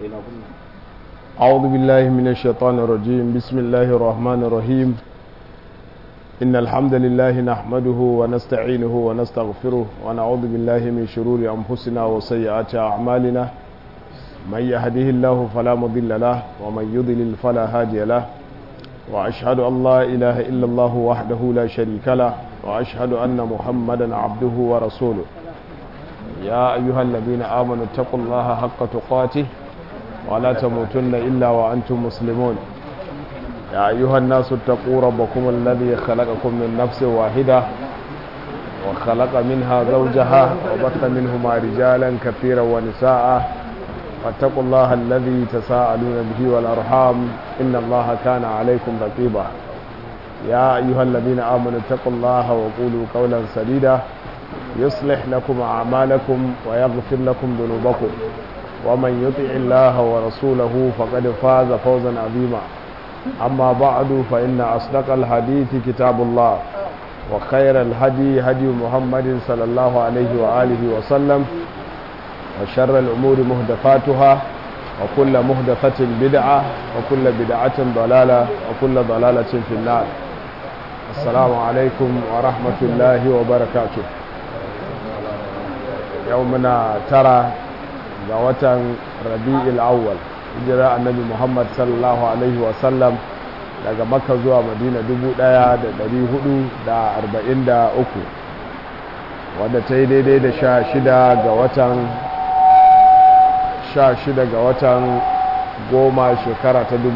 أعوذ بالله من الشيطان الرجيم بسم الله الرحمن الرحيم إن الحمد لله نحمده ونستعينه ونستغفره ونعوذ بالله من شرور أنفسنا وسيئات أعمالنا من يهده الله فلا مضل له ومن يضلل فلا هادي له وأشهد أن لا إله إلا الله وحده لا شريك له وأشهد أن محمدا عبده ورسوله يا أيها الذين آمنوا اتقوا الله حق تقاته ولا تموتن إلا وأنتم مسلمون يا أيها الناس اتقوا ربكم الذي خلقكم من نفس واحدة وخلق منها زوجها وبث منهما رجالا كثيرا ونساء واتقوا الله الذي تساءلون به والأرحام إن الله كان عليكم رقيبا يا أيها الذين آمنوا اتقوا الله وقولوا قولا سديدا يصلح لكم أعمالكم ويغفر لكم ذنوبكم ومن يطع الله ورسوله فقد فاز فوزا عظيما أما بعد فإن أصدق الحديث كتاب الله وخير الهدي هدي محمد صلى الله عليه وآله وسلم وشر الأمور مهدفاتها وكل مهدفة بدعة وكل بدعة ضلالة وكل ضلالة في النار السلام عليكم ورحمة الله وبركاته يومنا ترى غوة ربيع الأول hijira annabi muhammad sallallahu alaihi wasallam daga makka zuwa madina 1443 wadda ta yi daidai da sha shida ga watan sha shida ga watan goma shekara ta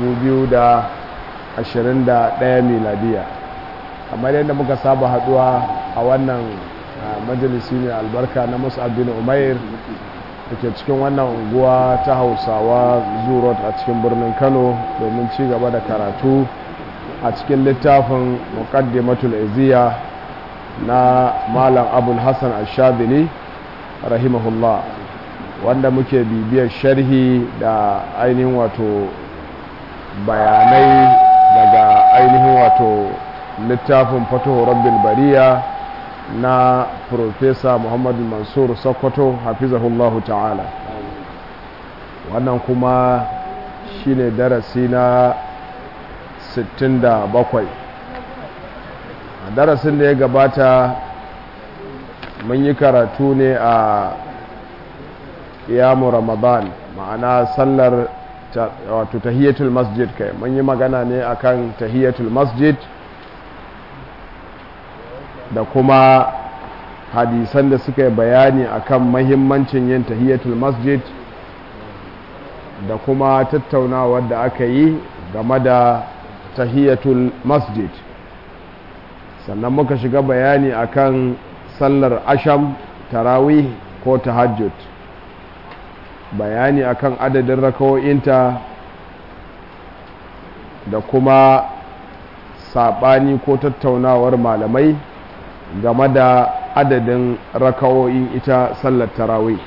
2021 miladiya kamar yadda muka saba haduwa a wannan majalisi ne albarka na musab bin umair da ke cikin wannan unguwa ta hausawa zurot a cikin birnin kano domin ci gaba da karatu a cikin littafin muqaddimatul iziya na malam abul hassan ashadili rahimahullah wanda muke bibiyar sharhi da ainihin wato bayanai daga ainihin wato littafin fatuhu rabbil bariya na Profesa Muhammadu Mansur Sokoto hafizahullahu ta'ala wannan kuma shine darasi na 67 a darasin da ya gabata mun yi karatu ne a iyamu ramadan ma'ana sallar wato tahiyatul masjid kai mun yi magana ne akan tahiyatul masjid da kuma hadisan da suka yi bayani akan mahimmancin yin tahiyatul masjid da kuma tattaunawar da aka yi game da tahiyatul masjid sannan muka shiga bayani akan sallar asham tarawih ko tahajjud bayani akan adadin rakawo'inta da kuma saɓani ko tattaunawar malamai game da adadin rakawoyin ita sallar tarawih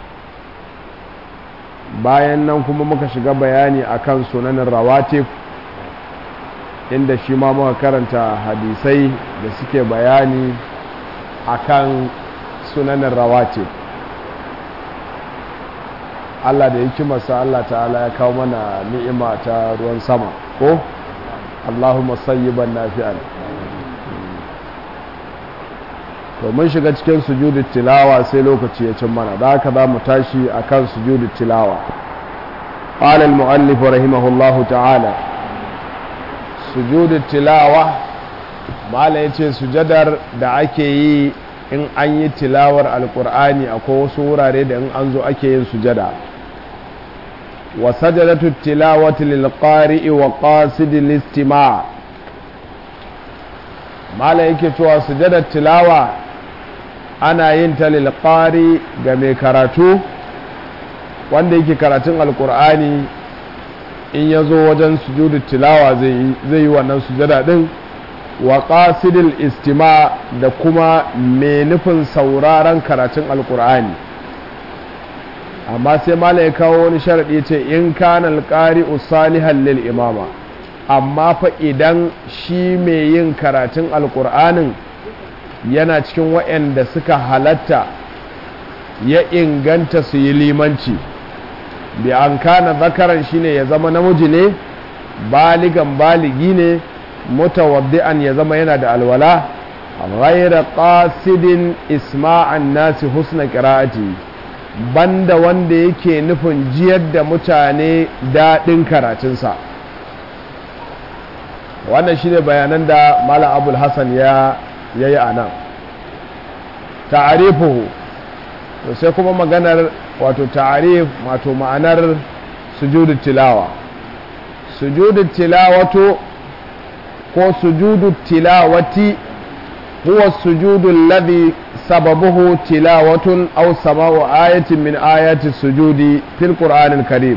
bayan nan kuma muka shiga bayani akan sunanin rawatib inda shi ma muka karanta hadisai da suke bayani akan sunanin rawatib Allah da hikimarsa Allah ta'ala ya kawo mana ni'ima ta ruwan sama ko Allahumma sayyiban nafi'an to mun shiga cikin sujudu tilawa sai lokaci ya cin mana da haka za mu tashi akan sujudu tilawa qala al-mu'allif rahimahullahu ta'ala sujudu tilawa mala yace sujadar da ake yi in an yi tilawar alqur'ani akwai wasu wurare da in an zo ake yin sujada wa sajadatu tilawati lil qari'i wa qasid al-istima' mala yake cewa sujadar tilawa ana yin ta lilƙari ga mai karatu wanda yake karatun alkur'ani in ya zo wajen sujudu tilawa zai yi wannan sujada ɗin wa ƙasidil istima da kuma mai nufin sauraron karatun alkur'ani amma sai mala ya kawo wani sharaɗi ce in kana alƙari usalihan lil imama amma fa idan shi mai yin karatun alkur'anin yana cikin waɗanda suka halatta ya inganta su yi limanci bi an kana zakaran shine ya zama namiji ne baligan baligi ne mutawaddi'an ya zama yana da alwala ghayra qasidin isma'an nasi husna qira'ati banda wanda yake nufin jiyar da mutane daɗin karatunsa wannan shine bayanan da malam abul hassan ya yi a nan ta'arifuhu to sai kuma maganar wato ta'arif wato ma'anar sujudu tilawa sujudu tilawatu ko sujudu tilawati huwa sujudu alladhi sababuhu tilawatun aw sama'u ayatin min ayati sujudi fil qur'anil karim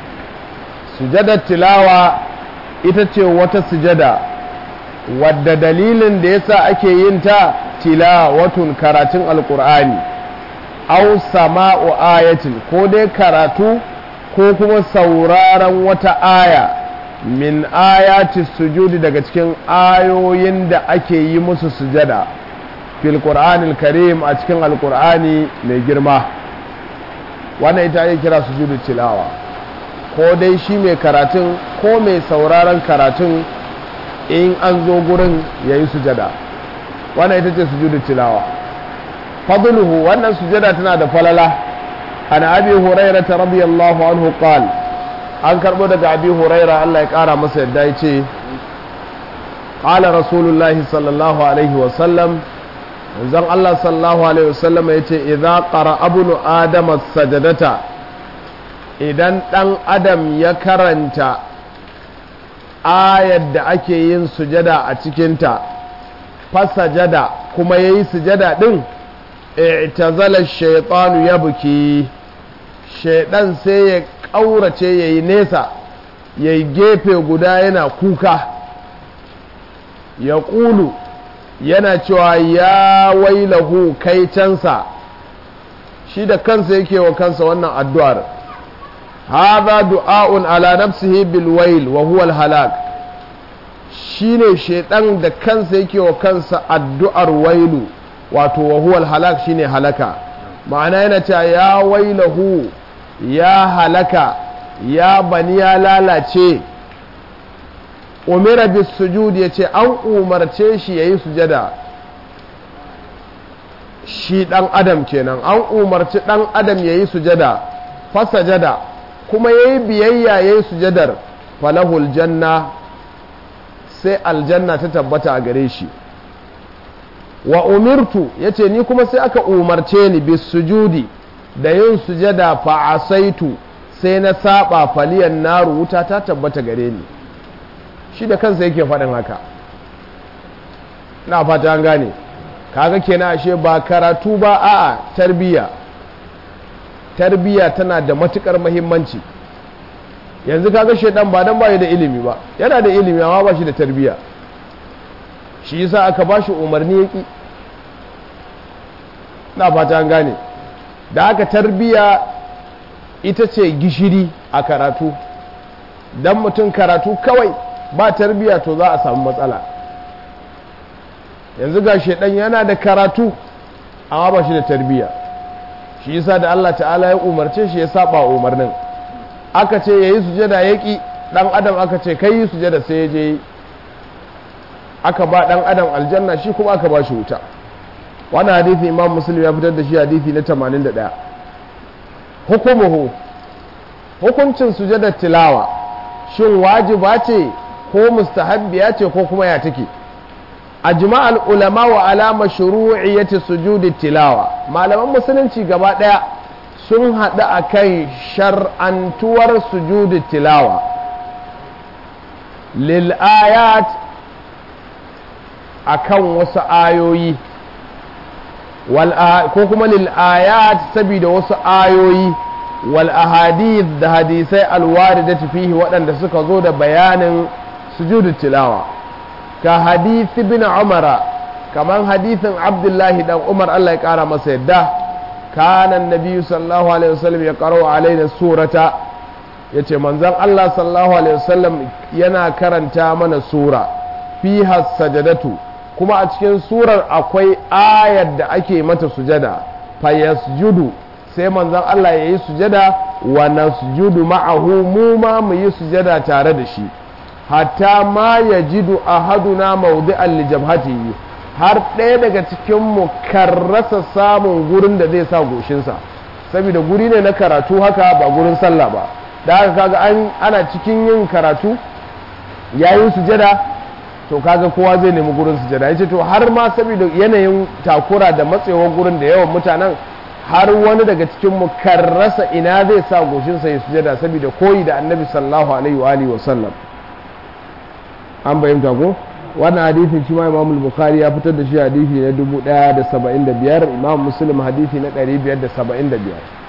sujada tilawa ita ce wata sujada wadda dalilin da yasa ake yin ta tilawatun karatun alqur'ani aw sama'u ayatin ko dai karatu ko kuma sauraron wata aya min ayati sujudi daga cikin ayoyin da ake yi musu sujada fil qur'anil karim a cikin alqur'ani mai girma wannan ita ake kira sujudu tilawa ko dai shi mai karatun ko mai sauraron karatun in an zo gurin yayi sujada wannan ita ce sujudu tilawa fadluhu wannan sujada tana da falala an abi hurairah radiyallahu anhu qala an karbo daga abi huraira Allah ya kara masa yadda ya ce ƙala rasulullahi sallallahu alaihi wasallam zan Allah sallallahu alaihi wasallam ya ce idan ƙara abunu adama sajadata idan ɗan adam ya karanta ayar da ake yin sujada a cikinta fasajada kuma ya yi sujada ɗin i'tazala shaitanu ya buki shaidan sai ya ƙaurace ya yi nesa ya yi gefe guda yana kuka ya ƙulu yana cewa ya wailahu kai cansa shi da kansa yake wa kansa wannan addu'ar haza du'a'un ala nafsihi bil wail wa huwa al halak shine shaidan da kansa yake wa kansa addu'ar wailu wato wa huwa al halak shine halaka ma'ana yana cewa ya wailahu ya halaka ya bani ya lalace umira bis sujud ya ce an umarce shi ya yi sujada shi ɗan adam kenan an umarci ɗan adam ya yi sujada fasajada kuma ya yi biyayya ya yi sujadar falahul janna sai aljanna ta tabbata a gare shi wa umirtu ya ce ni kuma sai aka umarce ni bis sujudi da yin sujada fa'asaitu sai na saba faliyan naru wuta ta tabbata gare ni shi da kansa yake faɗin haka na fata an gane kaga kenan ashe ba karatu ba a'a tarbiya tarbiya tana da matukar muhimmanci yanzu kaga shedan ba dan bai da ilimi ba yana da ilimi amma ba shi da tarbiya shi yasa aka ba shi umarni yaki na fata an gane da aka tarbiya ita ce gishiri a karatu dan mutum karatu kawai ba tarbiya to za a samu matsala yanzu ga shedan yana da karatu amma ba shi da tarbiya shi yasa da Allah ta'ala ya umarce shi ya saba umarnin aka ce yayi sujada yaki dan adam aka ce kai yi sujada sai ya je aka ba dan adam aljanna shi kuma aka ba shi wuta wannan hadisi imam muslim ya fitar da shi hadisi na 81 hukumuhu hukuncin sujadar tilawa shin wajiba ce ko mustahabbiya ce ko kuma ya take ajma'al ulama wa alama shuru'iyyati sujudi tilawa malaman musulunci gaba daya sun haɗu a kan shar'antuwar sujudi tilawa lil ayat akan wasu ayoyi ko kuma lil ayat saboda wasu ayoyi wal ahadith da hadisai alwaridati fihi waɗanda suka zo da bayanin sujudu tilawa ka hadithi bin umara kaman hadithin abdullahi dan umar Allah ya kara masa yadda kana nabi sallallahu alaihi wasallam ya karo alaina surata yace manzon Allah sallallahu alaihi wasallam yana karanta mana sura fiha sajadatu kuma a cikin surar akwai ayar da ake mata sujada fayasjudu sai manzon Allah ya yi sujada wa nasjudu ma'ahu mu ma mu yi sujada tare da shi hatta ma yajidu ahaduna mawdi'an li jabhatihi har ɗaya daga cikin mu karrasa samun gurin da zai sa goshinsa saboda guri ne na karatu haka ba gurin sallah ba da haka kaga an ana cikin yin karatu yayin sujada to kaga kowa zai nemi gurin sujada yace to har ma saboda yanayin takura da matsewar gurin da yawan mutanen har wani daga cikin mu kan rasa ina zai sa goshinsa ya sujada saboda koyi da annabi sallallahu alaihi wa alihi wa sallam an bayyanta ko wannan hadisin shi ma Imam Bukhari ya fitar da shi hadisi na 1075 Imam Muslim hadisi na 575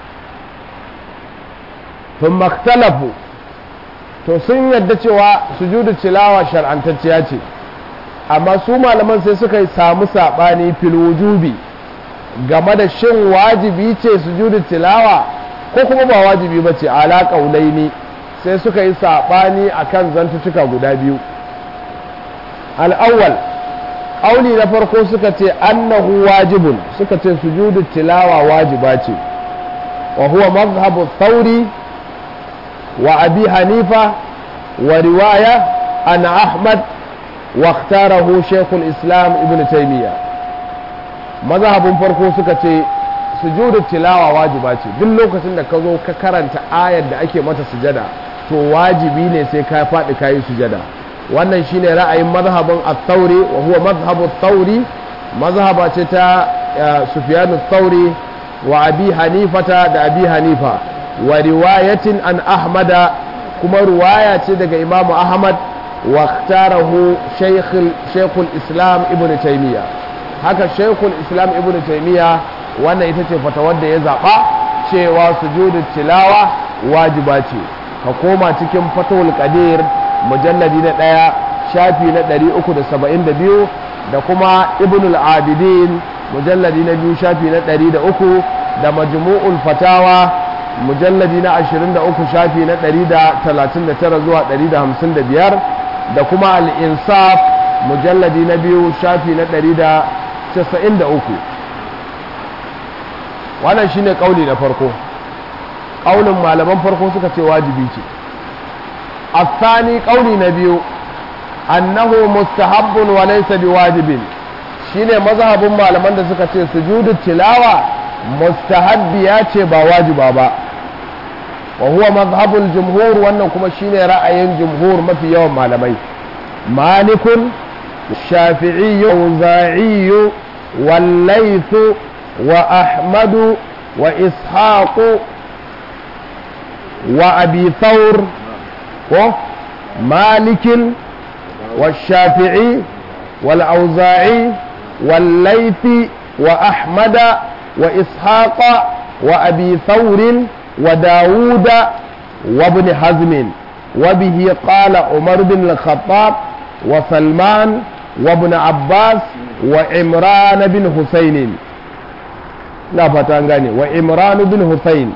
ثم اختلفوا to sun yadda cewa sujudu tilawa shar'antacciya ce amma su malaman sai suka yi samu saɓani fil wujubi game da shin wajibi ce sujudu tilawa ko kuma ba wajibi ba ce ala ƙaulaini sai suka yi saɓani a kan zantuttuka guda biyu al'awwal ƙauli na farko suka ce annahu wajibun suka ce sujudu tilawa wajiba ce wa huwa mazhabu thauri وأبي حنيفة ورواية عن أحمد واختاره شيخ الإسلام ابن تيمية مذهب فرقو سكتي سجود التلاوة واجباتي duk lokacin da ka zo ka karanta ayar da ake mata sujada to wajibi ne sai ka faɗi ka yi sujada wannan shine ra'ayin mazhabin at-tauri wa huwa mazhabu at-tauri mazhaba ce ta Sufyan at-tauri wa Abi Hanifata da Abi Hanifa wa riwayatin an ahmada kuma ruwaya ce daga imamu ahmad wa tarahu shaykhul islam ibn taymiya haka shaykhul islam ibn taymiya wannan ita ce fatawar da ya zaɓa cewa sujudu tilawa wajiba ce ka koma cikin fatawul qadir mujalladi na ɗaya shafi na 372 da kuma ibn al-abidin mujalladi na biyu shafi na 103 da majmu'ul fatawa mujalladi na 23 shafi na 139 zuwa 155 da kuma al'insaf mujalladi na biyu shafi na 193 wannan shi ne ƙauli na farko ƙaunin malaman farko suka ce wajibi ce الثاني قولي نبيو أنه مستحب وليس بواجب shine mazhabin malaman da suka ce sujudu tilawa mustahabbiya ce ba wajiba ba wa huwa mazhabul jumhur wannan kuma shine ra'ayin jumhur mafi yawan malamai malikun shafi'i auza'i wal layth wa ahmad wa ishaq wa abi thawr ko malikin والشافعي والأوزاعي والليث وأحمد وإسحاق وأبي ثور وداود وابن حزم وبه قال عمر بن الخطاب وسلمان وابن عباس وعمران بن حسين لا فتانغاني وعمران بن حسين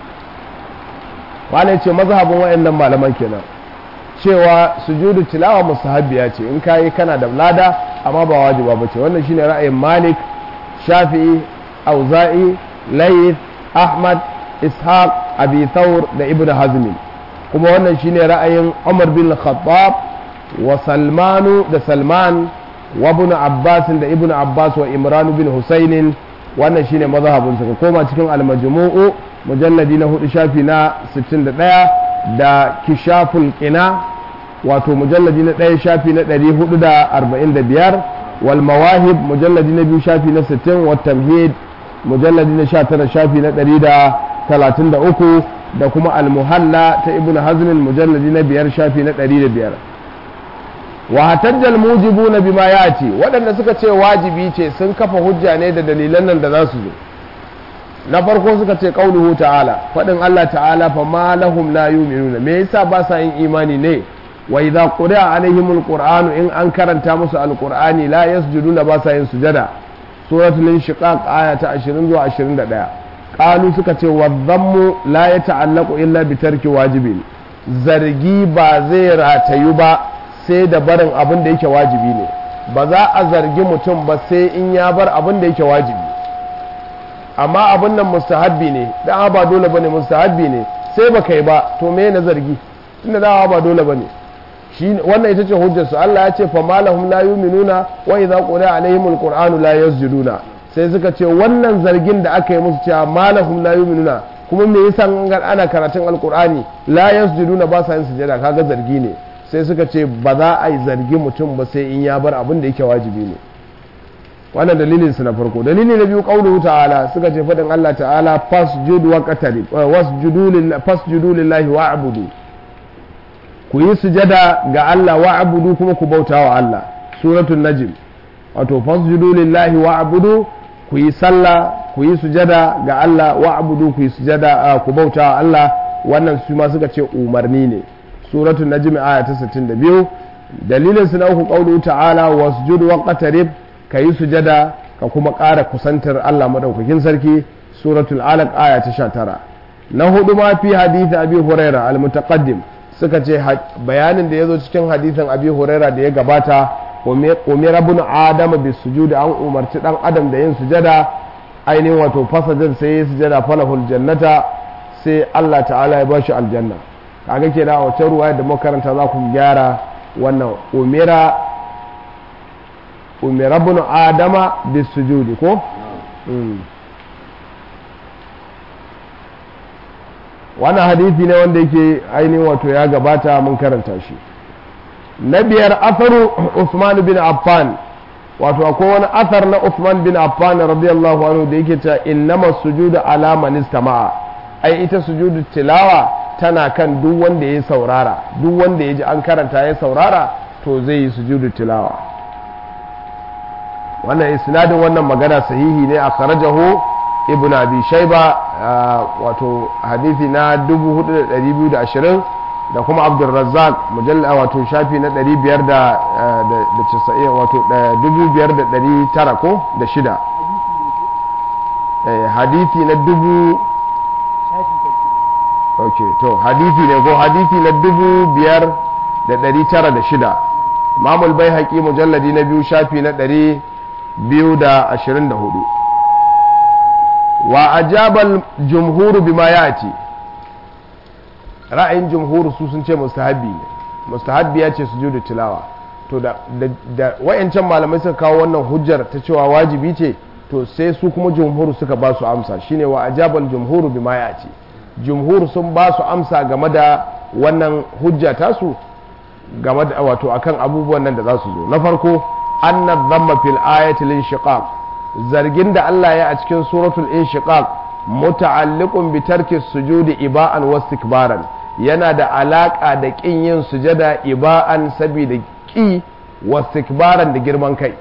wani ce mazhabin wa'annan malaman kenan cewa sujudu tilawa mustahabbiya ce in kayi kana da lada amma ba wajiba ba ce wannan shine ra'ayin malik shafi'i auza'i layth ahmad ishaq abi thawr da ibnu hazm kuma wannan shine ra'ayin umar bin khattab wa salmanu da salman wa ibnu abbas da ibnu abbas wa imran bin husayn wannan shine mazhabin su koma cikin al-majmu'u mujalladi na hudu shafi na 61 da kishaful qina wato mujalladi na ɗaya shafi na 445 wal mawahib mujalladi na biyu shafi na 60 wa tamhid mujalladi na 19 shafi na 133 da kuma al muhalla ta ibn hazm mujalladi na biyar shafi na 105 wa hatajjal mujibuna bima yati waɗanda suka ce wajibi ce sun kafa hujja ne da dalilan nan da za su zo na farko suka ce qauluhu ta'ala faɗin Allah ta'ala fa ma lahum la yu'minuna me yasa ba sa yin imani ne wa idza quri'a alaihimul qur'anu in an karanta musu alqur'ani la yasjuduna ba sa yin sujada suratul inshiqaq aya ta 20 zuwa 21 qalu suka ce wa dhammu la yata'allaqu illa bi tarki wajibin zargi ba zai ratayu ba sai da barin abin da yake wajibi ne ba za a zargi mutum ba sai in ya bar abin da yake wajibi amma abin nan mustahabbi ne dan ba dole bane mustahabbi ne sai baka yi ba to me na zargi tunda dawa ba dole bane shi wannan ita ce hujjar su Allah ya ce fa malahum la yu'minuna wa idza quri'a alaihimul qur'anu la yasjuduna sai suka ce wannan zargin da aka yi musu cewa malahum la yu'minuna kuma me yasa ana karatun alqur'ani la yasjuduna ba sa yin sujada kaga zargi ne sai suka ce ba za a yi zargi mutum ba sai in ya bar abin da yake wajibi ne wannan dalilin su na farko dalili na biyu qauluhu ta'ala suka ce fadin Allah ta'ala fasjud wa qatarib wasjudu lillahi fasjudu lillahi wa'budu ku yi sujada ga Allah wa'budu kuma ku bauta wa Allah suratul najm wato fasjudu lillahi wa'budu ku yi sallah ku yi sujada ga Allah wa'budu ku yi sujada ku bauta wa Allah wannan su ma suka ce umarni ne suratul najm aya ta 62 dalilin su na uku qauluhu ta'ala wasjud wa qatarib ka yi sujada ka kuma ƙara kusantar Allah madaukakin sarki suratul alaq aya ta 19 na hudu ma fi hadith abi huraira al-mutaqaddim suka ce bayanin da ya zo cikin hadithin abi huraira da ya gabata umar ibn adam bis sujudi an umarci dan adam da yin sujada ainihin wato fasajin sai ya sujada falahul jannata sai Allah ta'ala ya bashi aljanna kaga ke da wata ruwa da makaranta za ku gyara wannan umira umar ibn adama bis sujudi ko wannan hadithi ne wanda yake ainihin wato ya gabata mun karanta shi na biyar asaru Usman bin Affan wato akwai wani asar na Usman bin Affan radiyallahu anhu da yake cewa innama sujudu ala man istama'a ai ita sujudu tilawa tana kan duk wanda ya saurara duk wanda ya ji an karanta ya saurara to zai yi sujudu tilawa wannan isnadin wannan magana sahihi ne a kharajahu ibn abi shaiba wato hadithi na 4220 da kuma abdulrazzaq mujalla wato shafi na 590 wato 5900 ko da shida hadithi na dubu ok to hadithi ne ko hadithi na dubu biyar da ɗari tara da shida mamul bai haƙi mujalladi na biyu shafi na ɗari biyu da ashirin da hudu wa ajabal jumhuru bima yati ra'ayin jumhuru su sun ce mustahabbi ne mustahabbi ya ce sujudu tilawa to da da wayancan malamai suka kawo wannan hujjar ta cewa wajibi ce to sai su kuma jumhuru suka ba su amsa shine wa ajabal jumhuru bima yati jumhuru sun ba su amsa game da wannan hujja tasu game da wato akan abubuwan nan da za su zo na farko anna dhamma fil ayati lin shiqaq zargin da Allah ya a cikin suratul inshiqaq muta'alliqun bi tarki sujudi iba'an wastikbaran yana da alaka da kin yin sujada iba'an saboda ki wastikbaran da girman kai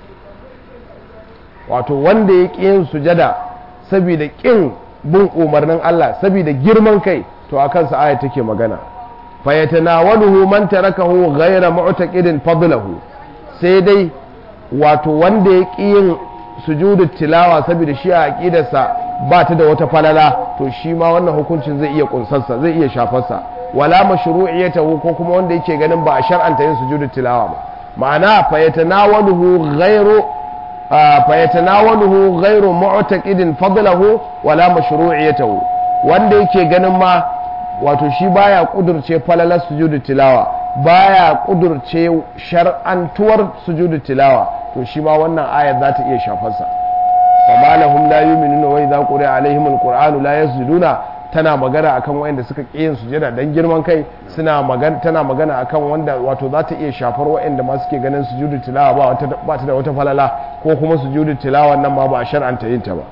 wato wanda ya ki yin sujada saboda kin bin umarnin Allah saboda girman kai to a kansa aya take magana fa yatanawaluhu man tarakahu ghayra mu'taqidin fadlahu sai dai wato wanda ya ki yin sujudu tilawa saboda shi a aqidarsa ba ta da wata falala to shi ma wannan hukuncin zai iya kunsarsa zai iya shafarsa wala mashru'iyatahu ko kuma wanda yake ganin ba a shar'anta yin sujudu tilawa ba ma'ana fa yatanawaluhu ghayru fa yatanawaluhu ghayru mu'taqidin fadlahu wala mashru'iyatahu wanda yake ganin ma wato shi baya kudurce falalar sujudu tilawa baya kudurce shar'antuwar sujudu tilawa to shi ma wannan ayar za ta iya shafarsa wa ma lahum la yu'minuna wa idza quri'a alaihim alqur'anu la yasjuduna tana magana akan wanda suka ƙi yin sujada dan girman kai suna magana tana magana akan wanda wato za ta iya shafar waɗanda ma suke ganin sujudu tilawa ba wata ba ta da wata falala ko kuma sujudu tilawa nan ma ba a shar'anta yin ta ba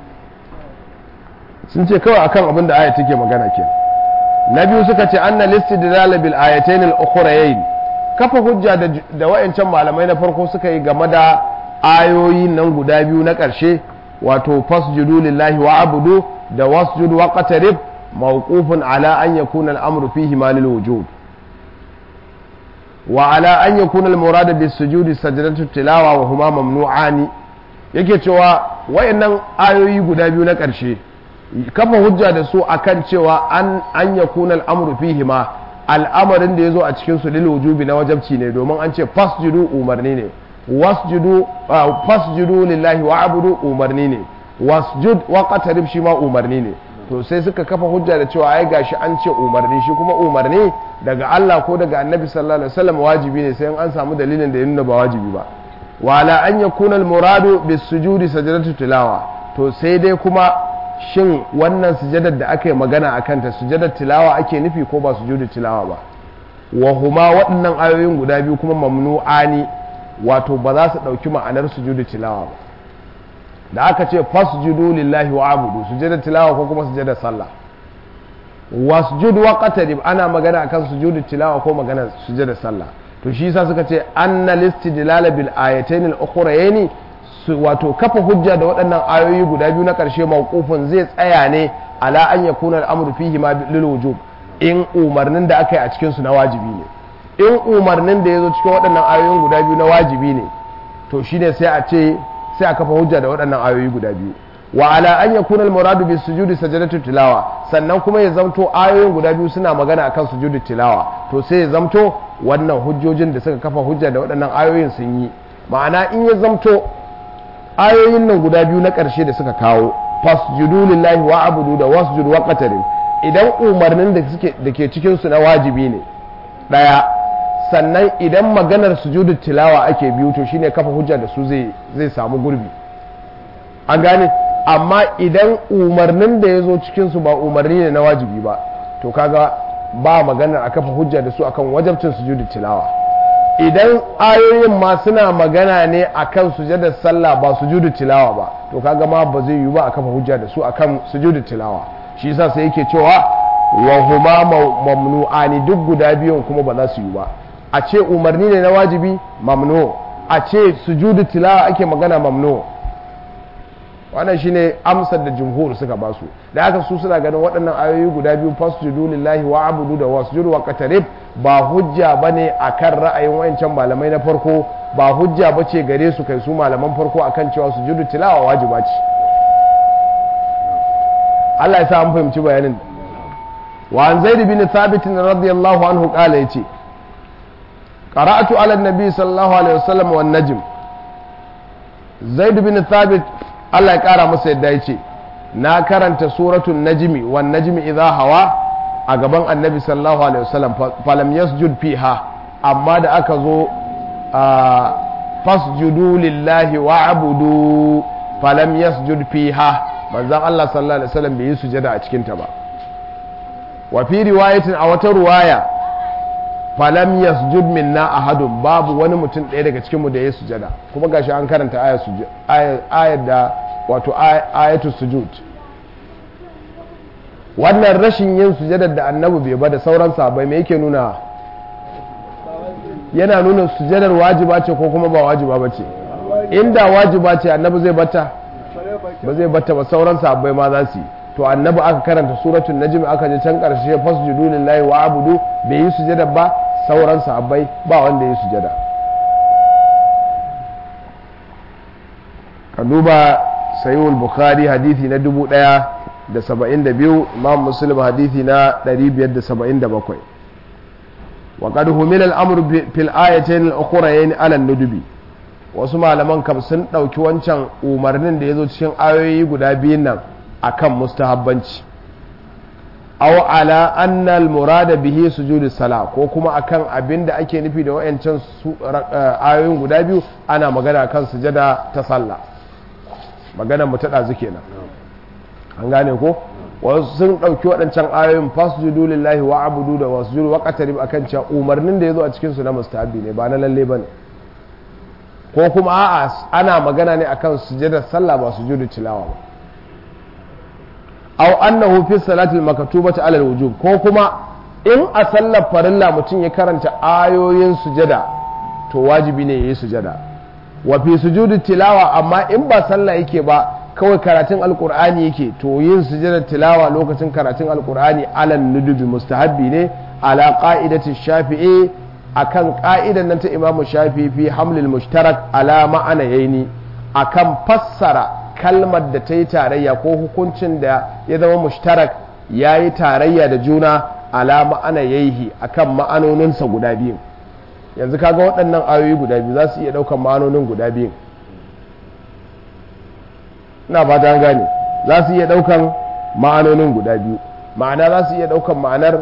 sun ce kawai akan abin da aya take magana ke na biyu suka ce anna listidlal bil ayatayn al ukhrayayn kafa hujja da da wayancan malamai na farko suka yi game da ayoyi nan guda biyu na ƙarshe wato fasjudu lillahi wa abudu da wasjudu wa qatarib mawqufun ala an yakuna al-amru fihi ma lil wujud wa ala an yakuna al-murad bis sujudi sajdatu tilawa wa huma mamnu'ani yake cewa wayannan ayoyi guda biyu na ƙarshe kafa hujja da su akan cewa an an yakuna al-amru fihi ma al'amarin da yazo a cikin su lil wujubi na wajabci ne domin an ce fasjudu umarni ne wasjudu fasjudu lillahi wa abudu umarni ne wasjud wa qatarib shi ma umarni ne to sai suka kafa hujja da cewa ai gashi an ce umarni shi kuma umarni daga Allah ko daga Annabi sallallahu alaihi wasallam wajibi ne sai an samu dalilin da ya nuna ba wajibi ba wala an yakuna al-muradu bis sujudi sajdatu tilawa to sai dai kuma shin wannan sujadar da aka yi magana akan ta sujadar tilawa ake nufi ko ba sujudu tilawa ba wa huma waɗannan ayoyin guda biyu kuma mamnu'ani wato ba za su ɗauki ma'anar sujudu tilawa ba da aka ce fasjudu lillahi wa abudu sujudar tilawa ko kuma sujudar sallah wasjud wa qatarib ana magana akan sujudu tilawa ko magana sujudar sallah to shi yasa suka ce anna listidlal bil ayatayn al ukhrayni wato kafa hujja da waɗannan ayoyi guda biyu na ƙarshe mawqufin zai tsaya ne ala an yakuna al-amru fihi ma lil wujub in umarnin da aka yi a cikin su na wajibi ne in umarnin da ya zo cikin waɗannan ayoyin guda biyu na wajibi ne to shine sai a ce sai a kafa hujja da waɗannan ayoyi guda biyu wa ala an yakuna al-muradu bis sujudi sajdatu tilawa sannan kuma ya zamto ayoyin guda biyu suna magana akan sujudi tilawa to sai ya zamto wannan hujjojin da suka kafa hujja da waɗannan ayoyin sun yi ma'ana in ya zamto ayoyin nan guda biyu na ƙarshe da suka kawo fasjudu lillahi wa abudu da wasjud wa qatarib idan umarnin da suke da ke cikin su na wajibi ne daya sannan idan maganar sujudu tilawa ake biyu to shine kafa hujja da su zai zai samu gurbi an gane amma idan umarnin da ya zo cikin su ba umarni ne na wajibi ba to kaga ba maganar a kafa hujja da su akan wajabcin sujudu tilawa idan ayoyin ma suna magana ne akan sujudar sallah ba sujudu tilawa ba to kaga ma ba zai yi ba a kafa hujja da su akan sujudu tilawa shi yasa sai yake cewa wa huma mamnu'ani duk guda biyun kuma ba za su yi ba a ce umarni ne na wajibi mamnu a ce sujudu tilawa ake magana mamnu wannan shine amsar da jumhur suka ba su da haka su suna ganin waɗannan ayoyi guda biyu fasjudu lillahi wa abudu da wasjudu wa qatarib ba hujja bane akan ra'ayin wayancan malamai na farko ba hujja bace gare su kai su malaman farko akan cewa sujudu tilawa wajiba ce Allah ya sa an fahimci bayanin wa an zaid bin thabit radiyallahu anhu qala yace qara'atu ala an-nabi sallallahu alaihi wasallam wan najm zaid bin thabit Allah ya kara masa yadda yace na karanta suratul najmi wan najmi idha hawa a gaban annabi sallallahu alaihi wasallam falam yasjud fiha amma da aka zo fasjudu lillahi wa abudu falam yasjud fiha manzon Allah sallallahu alaihi wasallam bai yi sujada a cikin ta ba wa fi riwayatin a wata ruwaya falam yasjud minna ahadun babu wani mutum ɗaya daga cikin mu da ya sujada kuma gashi an karanta ayar da wato ayatu sujud wannan rashin yin sujadar da annabi bai ba da sauran sabai me yake nuna yana nuna sujadar wajiba ce ko kuma ba wajiba ba ce inda wajiba ce annabi zai bata ba zai bata ba sauran sabai ma za su yi to annabi aka karanta suratul najm aka je can karshe fasjudu lillahi wa abudu bai yi sujada ba sauran sahabbai ba wanda ya sujada ka duba sayyul bukhari hadithi na dubu ɗaya da saba'in da biyu imam muslim hadithi na ɗari biyar da saba'in da bakwai wa qad humila al-amru fil ayatayn al-ukhrayn ala nudubi wasu malaman kam sun ɗauki wancan umarnin da ya zo cikin ayoyi guda biyun nan akan mustahabbanci aw ala anna al-murada bihi sujudu sala ko kuma akan abin da ake nufi da wayancan ayoyin guda biyu ana magana kan sujada ta sallah maganar mu ta ɗazu kenan an gane ko wasu sun ɗauki waɗancan ayoyin fasjudu lillahi wa abudu da wasjudu wa qatarib akan cewa umarnin da ya zo a cikin su na mustahabi ne ba na lalle bane ko kuma a'a ana magana ne akan sujadar sallah ba sujudu tilawa ba aw annahu fi salatil maktubati ala alwujub ko kuma in a sallar farilla mutum ya karanta ayoyin sujada to wajibi ne yayi sujada wa fi sujudi tilawa amma in ba sallah yake ba kawai karatun alkur'ani yake to yin sujadar tilawa lokacin karatun alkur'ani ala nudubi mustahabbi ne ala qa'idati shafi'i akan ka'idan nan ta imamu shafi'i fi hamlil mushtarak ala ma'ana yaini akan fassara kalmar da ta yi tarayya ko hukuncin da ya zama mushtarak ya yi tarayya da juna ala ma'ana yaihi akan ma'anoninsa guda biyu yanzu kaga waɗannan ayoyi guda biyu za su iya ɗaukan ma'anonin guda biyu ina ba ta gane za su iya ɗaukan ma'anonin guda biyu ma'ana za su iya ɗaukan ma'anar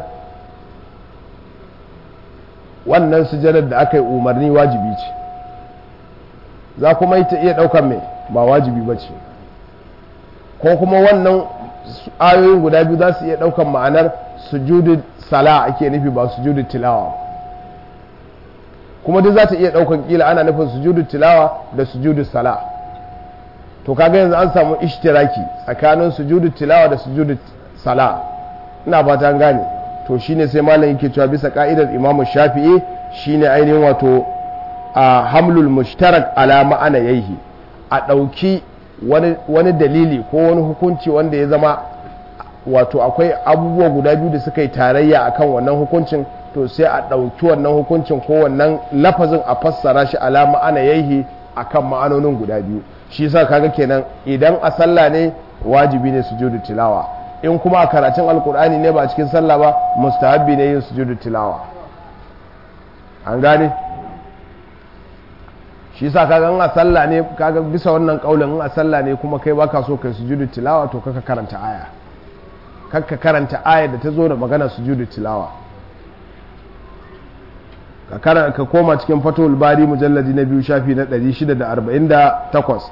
wannan sujadar da aka yi umarni wajibi ce za kuma yi ta iya ɗaukan mai ba wajibi ba ce ko kuma wannan ayoyin guda biyu za su iya ɗaukan ma'anar sujudu sala ake nufi ba sujudu tilawa kuma duk za ta iya ɗaukan kila ana nufin sujudu tilawa da sujudu sala to kaga yanzu an samu ishtiraki tsakanin sujudu tilawa da sujudu sala ina ba ta gane to shine sai malam yake cewa bisa ka'idar imam shafi'i shine ainihin wato a hamlul mushtarak ala ma'ana yaihi a ɗauki wani dalili ko wani hukunci wanda ya zama wato akwai abubuwa guda biyu da suka yi tarayya akan wannan hukuncin to sai a ɗauki wannan hukuncin ko wannan lafazin a fassara shi ala ma'ana yaihi akan ma'anonin guda biyu shi yasa kaga kenan idan a sallah ne wajibi ne sujudu tilawa in kuma a karatun alkur'ani ne ba cikin sallah ba mustahabbi ne yin sujudu tilawa an gane shi yasa kaga in a sallah ne kaga bisa wannan kaulin in a sallah ne kuma kai baka so kai sujudu tilawa to kaka karanta aya kaka karanta aya da ta zo da magana sujudu tilawa ka koma cikin fatul bari mujalladi na biyu shafi na 648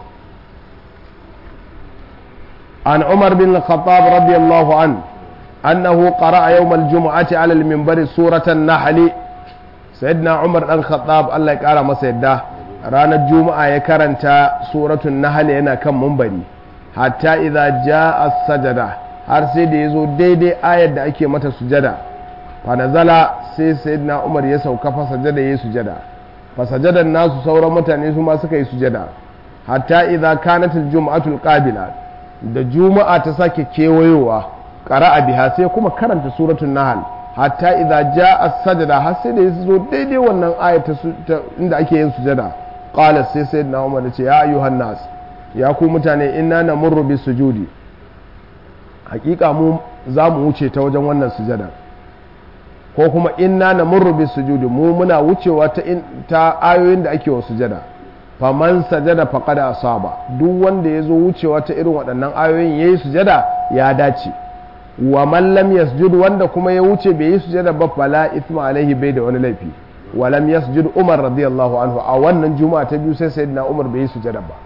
عن عمر بن الخطاب رضي الله عنه أنه قرأ يوم الجمعة على المنبر سورة النحل سيدنا عمر بن الخطاب الله يقال ما سيده رانا الجمعة يكرنت سورة النحل هنا كم منبري حتى إذا جاء السجدة har sai da ya zo daidai ayar da ake mata sujada fanazala sai sayyidina umar ya sauka fa sajada ya sujada fa sajadan nasu sauran mutane su ma suka yi sujada hatta idza kanat al-jum'atu al-qabila da juma'a ta sake kewayowa qara'a biha sai kuma karanta suratul nahl hatta idza jaa as-sajda har sai da ya zo daidai wannan ayar ta inda ake yin sujada qala sai sayyidina umar ya ce ya ayyuhan nas ya ku mutane inna namurru bis sujudi hakika mu za mu wuce ta wajen wannan sujada ko kuma inna na murrubi sujudi mu muna wucewa ta, ta ayoyin da ake wa sujada faman sajada faqad asaba duk wanda ya zo wucewa ta irin waɗannan ayoyin yayi sujada ya dace wa man lam yasjud wanda kuma ya wuce bai yi sujada ba fala ithma alaihi bai da wani laifi wa lam yasjud umar radiyallahu anhu a wannan juma'a ta biyu sai sayyidina umar bai yi sujada ba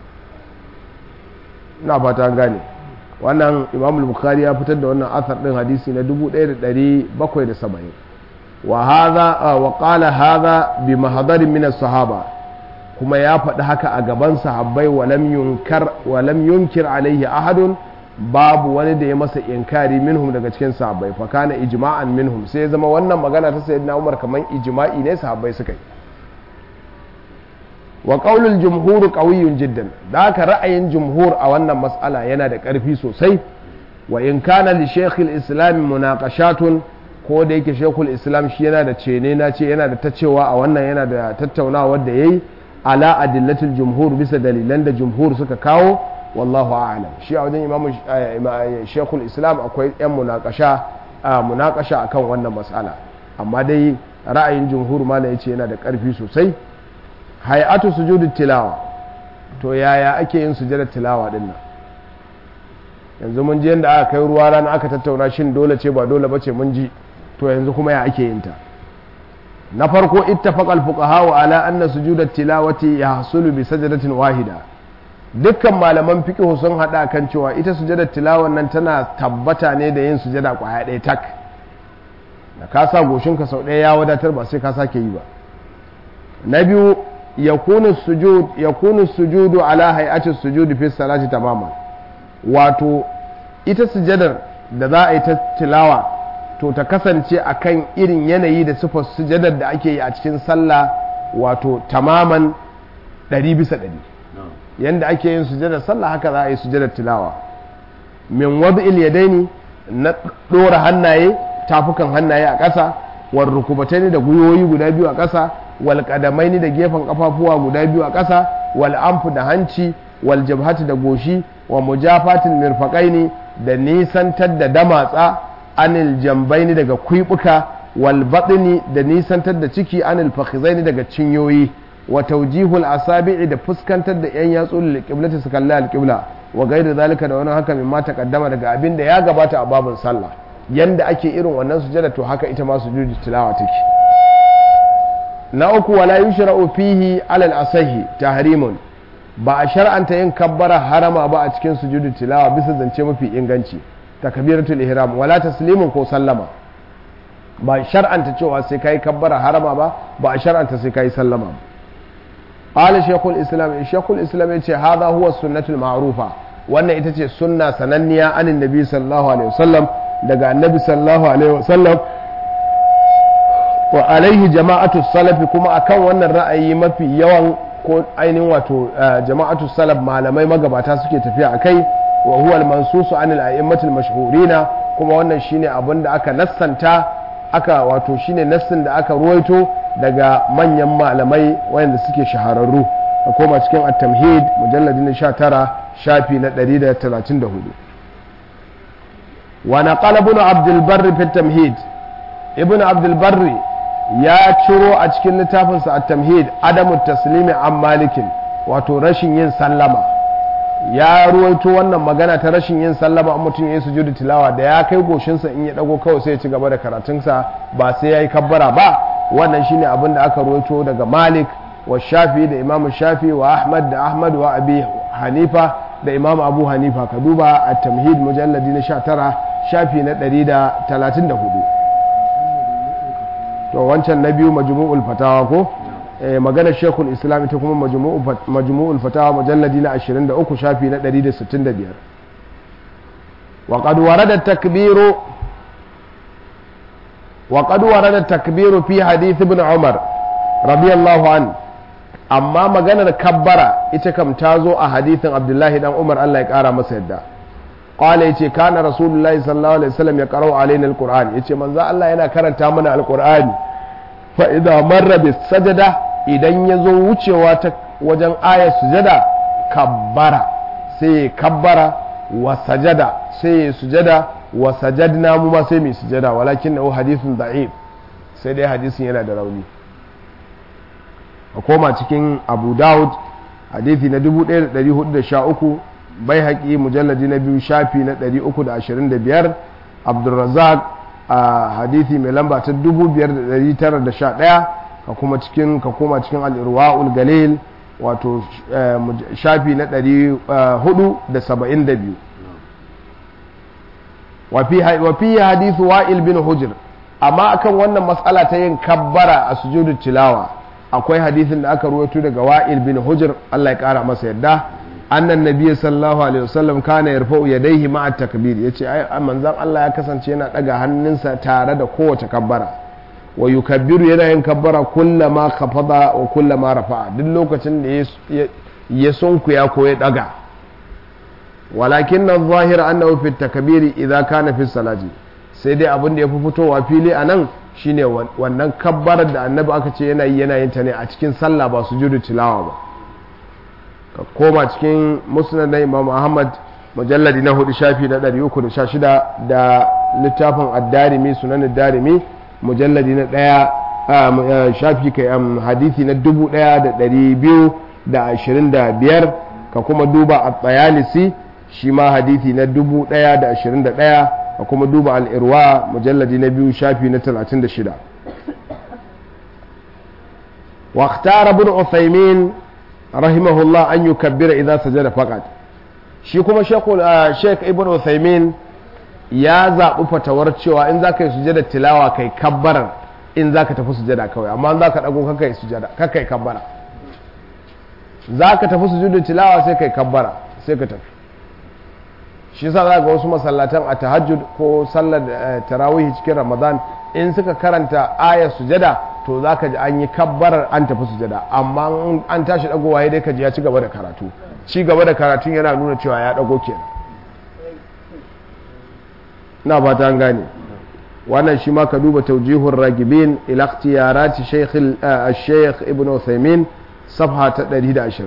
ina fata gane wannan imam bukhari ya fitar da wannan asar din hadisi na 1770 wa hadha wa qala hadha bi mahdarin min sahaba kuma ya faɗi haka a gaban sahabbai wa lam yunkar wa lam yunkir alaihi ahadun babu wani da ya masa inkari minhum daga cikin sahabbai fa kana ijma'an minhum sai zama wannan magana ta sayyidina Umar kaman ijma'i ne sahabbai suka yi wa qaulul jumhur qawiyyun jiddan da haka ra'ayin jumhur a wannan mas'ala yana da ƙarfi sosai wa in kana li shaykhil islam munaqashatun ko da yake shaykhul islam shi yana da cene na ce yana da tacewa a wannan yana da tattaunawa da yayi ala adillatul jumhur bisa dalilan da jumhur suka kawo wallahu a'lam shi a wajen imamu shaykhul islam akwai yan munaqasha munaqasha akan wannan mas'ala amma dai ra'ayin jumhur ma yace yana da ƙarfi sosai hay'atu sujudu tilawa to yaya ake yin sujudar tilawa din nan yanzu mun ji yadda aka kai ruwa rana aka tattauna shin dole ce ba dole bace mun ji to yanzu kuma ya ake yin ta na farko ittafaqal fuqaha wa ala anna sujudat tilawati yahsulu bi sajdatin wahida dukkan malaman fiqh sun hada kan cewa ita sujudar tilawan nan tana tabbata ne da yin sujada kwaya ɗaya tak da ka sa goshinka sau ɗaya ya wadatar ba sai ka sake yi ba na biyu yakunu sujud yakunu sujudu ala hay'ati sujudi fi salati tamaman wato ita sujadar da za a yi ta tilawa to ta kasance akan irin yanayi da sifar sujadar da ake yi a cikin sallah wato tamaman ɗari bisa ɗari yanda ake yin sujadar sallah haka za a yi sujadar tilawa min wad'il yadaini na ɗora hannaye tafukan hannaye a ƙasa war rukubatai da gwiwoyi guda biyu a ƙasa wal kadamaini da gefen kafafuwa guda biyu a ƙasa wal amfu da hanci wal jabhati da goshi wa mujafatin mirfaqaini da nisantar da damatsa anil jambaini daga kwibuka wal batni da nisantar da ciki anil fakhizaini daga cinyoyi wa tawjihul asabi'i da fuskantar da yan yatsu lil qiblati su kalla al qibla wa gairi zalika da wani haka mimma taqaddama daga abin da ya gabata a babin sallah yanda ake irin wannan sujada to haka ita ma sujudu tilawa take na uku wala yushra'u fihi alal asahi tahrimun ba a shar'anta yin kabbara harama ba a cikin sujudu tilawa bisa zance mafi inganci takbiratul ihram wala taslimun ko sallama ba shar'anta cewa sai kai kabbara harama ba ba a shar'anta sai kai sallama ba qala shaykhul islam shaykhul islam yace hadha huwa sunnatul ma'rufa wannan ita ce sunna sananniya anin nabi sallallahu alaihi wasallam daga annabi sallallahu alaihi wasallam wa alaihi jama'atu salafi kuma akan wannan ra'ayi mafi yawan ko ainihin wato jama'atu salaf malamai magabata suke tafiya a kai wa huwa al-mansusu anil a'immatil mashhurina kuma wannan shine abin da aka nassanta aka wato shine nassin da aka ruwaito daga manyan malamai wayanda suke shahararru a koma cikin at-tamhid mujalladin 19 shafi na 134 wa naqala ibn abdul barr fi at-tamhid ibn abdul barr ya ciro a cikin littafinsa a tamhid adamu taslimi an malikin wato rashin yin sallama ya ruwaito wannan magana ta rashin yin sallama an mutum ya yi sujudu tilawa da ya kai goshinsa in ya dago kawai sai ya ci gaba da karatunsa ba sai ya yi kabbara ba wannan shine abin da aka ruwaito daga malik wa shafi da imamu shafi wa ahmad da ahmad wa abi hanifa da imam abu hanifa ka duba a tamhid mujalladi na 19 shafi na 134 to wancan na biyu majmu'ul fatawa ko maganar shekul islam ita kuma majmu'ul fatawa mujalladi na 23 shafi na 165 wa qad warada takbiru wa qad warada takbiru fi hadith ibn umar radiyallahu an amma maganar kabbara ita kam ta zo a hadithin abdullahi dan umar Allah ya kara masa yadda qala yace kana rasulullahi sallallahu alaihi wasallam ya qara'u alaina alquran yace manzo Allah yana karanta mana alqur'ani fa idza marra bis sajada idan yazo wucewa ta wajen ayat sujada kabbara sai kabbara wa sajada sai sujada wa sajadna mu ma sai mu sujada walakin nahu hadithun da'if sai dai hadisin yana da rauni a koma cikin abu daud hadithi na 1413 bai haƙi mujalladi na biyu shafi na 325 abdulrazak a hadithi mai lamba ta 5911 ka kuma cikin ka koma cikin al'irwa'ul galil wato shafi na 472 wafi hadithu wa'il bin hujr amma akan wannan matsala ta yin kabbara a sujudu tilawa akwai hadithin da aka ruwaito daga wa'il bin hujr Allah ya kara masa yadda annan nabiy sallallahu alaihi wasallam kana yarfa'u yadayhi ma'a takbir yace ai manzon Allah ya kasance yana daga hannunsa tare da kowace kabbara wa yukabbiru yana yin kabbara kullama khafada wa kullama rafa'a duk lokacin da ya sunkuya ko ya daga walakin nan zahir annahu fi takbiri idza kana fi salati sai dai abin da ya fi fitowa fili a nan shine wannan kabbarar da annabi aka ce yana yi yana yin ta ne a cikin sallah ba su judu tilawa ba ka koma cikin musnad na imam ahmad mujalladi na hudu shafi na 316 da littafin ad-darimi sunan ad-darimi mujalladi na daya shafi kai hadisi na 1225 ka kuma duba at-tayalisi shi ma hadisi na 1021 ka kuma duba al'irwa mujalladi na biyu shafi na 36 واختار ابن عثيمين رحمه الله أن يكبر إذا سجد فقط shi kuma sheik ibn Uthaymin ya zaɓi fatawar cewa in za ka yi sujada tilawa kai kabbarar in za ka tafi sujada kawai amma za ka ɗago kaka yi sujada kaka yi kabbara za ka tafi sujada tilawa sai kai kabbara sai ka tafi shi yasa za ga wasu masallatan a tahajjud ko sallar tarawih cikin ramadan in suka karanta ayar sujada to za ka ji an yi kabbarar an tafi sujada amma an tashi dagowa ya dai ka ji ya ci gaba da karatu ci gaba da karatun yana nuna cewa ya dago kenan na ba ta gane wannan shi ma ka duba taujihun ragibin ila ikhtiyarati shaykh ibn Uthaymin safha ta 120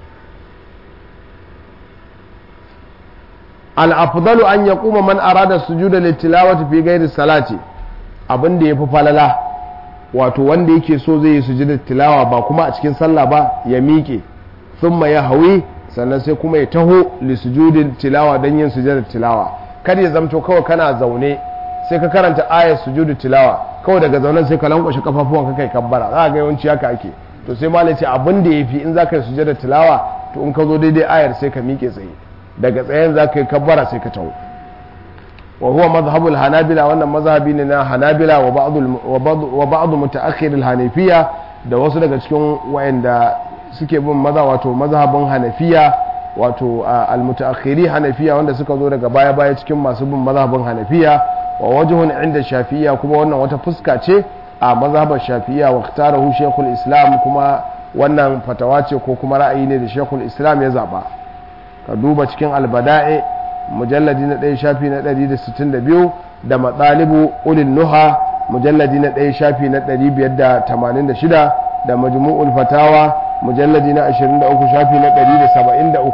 al'afdalu an ya kuma man arada sujuda littilawati fi gairi salati abin da ya fi falala wato wanda yake so zai yi sujuda tilawa ba kuma a cikin sallah ba ya miƙe thumma ya hawi sannan sai kuma ya taho lisujudin tilawa don yin sujudin tilawa kar ya zamto kawai kana zaune sai ka karanta ayar sujudu tilawa kawai daga zaunen sai ka lankwashe kafafuwan ka kai kabbara za ga yawanci haka ake to sai malai ce abin da yafi in zaka yi sujudin tilawa to in ka zo daidai ayar sai ka miƙe tsaye daga tsayen zaka yi kabbara sai ka taho wa huwa mazhabul hanabila wannan mazhabi ne na hanabila wa ba'd wa ba'd mutaakhir al-hanafiyya da wasu daga cikin wayanda suke bin maza wato mazhabin hanafiya wato almutaakhiri hanafiya wanda suka zo daga baya baya cikin masu bin mazhabin hanafiya wa wajhun inda shafiya kuma wannan wata fuska ce a mazhabar shafiya wa ikhtarahu shaykhul islam kuma wannan fatawa ce ko kuma ra'ayi ne da shaykhul islam ya zaba ka duba cikin albada'i mujalladi na ɗaya shafi na 162 da matsalibu ulil nuha mujalladi na ɗaya shafi na 586 da majmu'ul fatawa mujalladi na 23 shafi na 173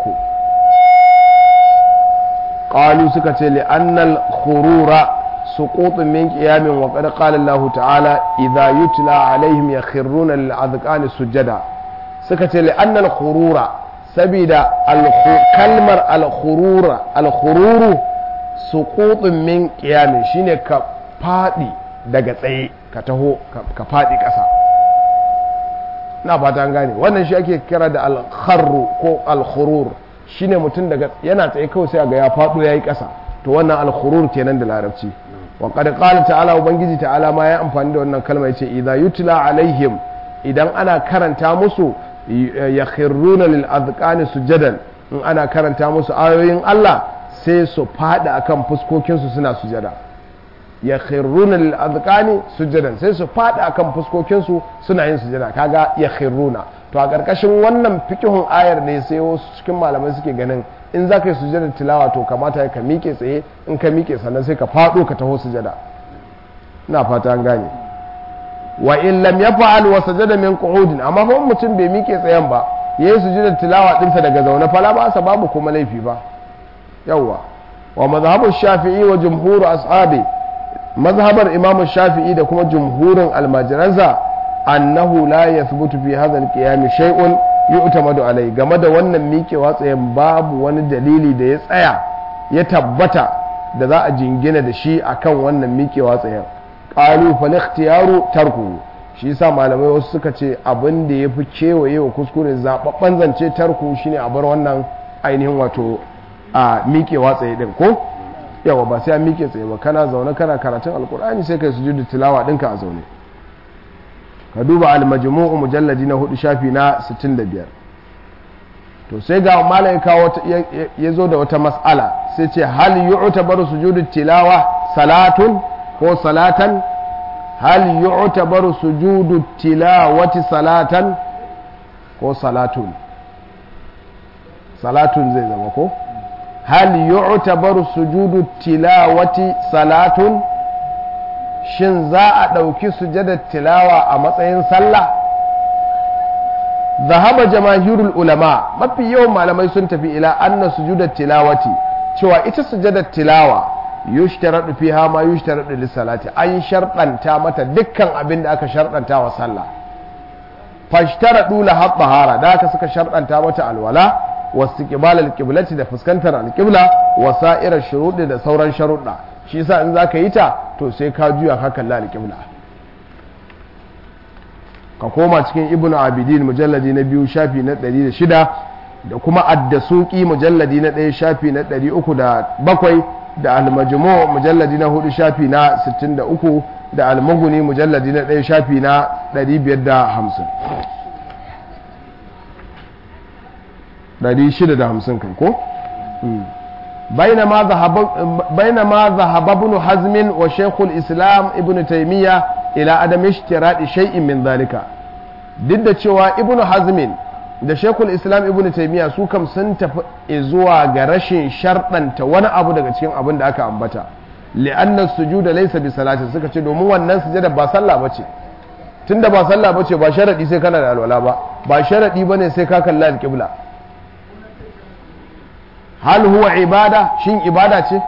qalu suka ce li annal khurura suqutun min qiyamin wa qad qala Allah ta'ala idha yutla alaihim yakhruna lil adqani sujada suka ce li annal khurura sabida kalmar al khurura al khururu suqutun min qiyamin shine ka fadi daga tsaye ka taho ka fadi kasa na fata gane wannan shi ake kira da alkharru ko alkhurur shine mutum daga yana tsaye kawai sai ga ya faɗo yayi ƙasa to wannan alkhurur kenan da larabci wa qad qala ta'ala ubangiji ta'ala ma ya amfani da wannan kalma yace idza yutla alaihim idan ana karanta musu yakhruna lil azqani sujadan in ana karanta musu ayoyin Allah sai su fada akan fuskokin su suna sujada ya khirruna lil azqani sujadan sai su fada akan fuskokin su suna yin sujada kaga ya khirruna to a karkashin wannan fikihun ayar ne sai wasu cikin malamai suke ganin in za ka yi sujada tilawa to kamata ka miƙe tsaye in ka miƙe sannan sai ka fado ka taho sujada ina fata an gane wa in lam yaf'al wa sajada min qu'udin amma fa mutum bai miƙe tsayen ba yayi sujada tilawa dinsa daga zaune fala ba sa babu kuma laifi ba yawwa wa mazhabu shafi'i wa jumhur ashabi mazhabar imam shafi'i da kuma jumhurin almajiransa annahu la yathbutu fi hadha alqiyam shay'un yu'tamadu alai game da wannan miƙewa tsayen babu wani dalili da ya tsaya ya tabbata da za a jingina da shi akan wannan miƙewa tsayen qalu fal ikhtiyaru tarku shi yasa malamai wasu suka ce abin da yafi kewaye wa kuskure zababban zance tarku shine a bar wannan ainihin wato a miƙewa tsaye din ko yawa ba sai an miƙe tsaye ba kana zaune kana karatun alkur'ani sai kai sujudu tilawa ɗinka a zaune ka duba almajmu'u mujalladi na hudu shafi na 65 to sai ga malai kawo ya zo da wata mas'ala sai ce hal yu'tabaru sujudu tilawa salatun ko salatan hal yu'tabaru sujudu tilawati salatan ko salatun salatun zai zama ko hal yu'tabaru sujudu tilawati salatun shin za a ɗauki sujadar tilawa a matsayin sallah zahaba jamahirul ulama mafi yawan malamai sun tafi ila anna sujudar tilawati cewa ita sujadar tilawa yushtaradu fiha ma yushtaradu lis-salati an sharɗanta mata dukkan abin da aka sharɗanta wa sallah fashtaradu la tahara da aka suka sharɗanta mata alwala واستقبال القبلة da fuskantar alƙibla wa sa'irar shuruɗi da sauran sharuɗa shi yasa in zaka yi ta to sai ka juya ka kalla alƙibla ka koma cikin ibnu abidin mujalladi na biyu shafi na 106 da kuma addasuki mujalladi na ɗaya shafi na 307 da almajmu mujalladi na hudu shafi na 63 da almaguni mujalladi na ɗaya shafi na 550 650 kan ko بينما ذهب ابن حزم وشيخ الإسلام ابن تيمية إلى عدم اشتراط شيء من ذلك ضد cewa ibn hazmin da shekul islam ibn taimiyya su kam sun tafi zuwa ga rashin sharɗanta wani abu daga cikin abin da aka ambata li'annan sujuda laysa bi salati suka ce domin wannan sujada ba sallah bace tunda ba sallah bace ba sharadi sai kana da alwala ba ba sharadi bane sai ka kalla alqibla hal huwa ibada shin ibada ce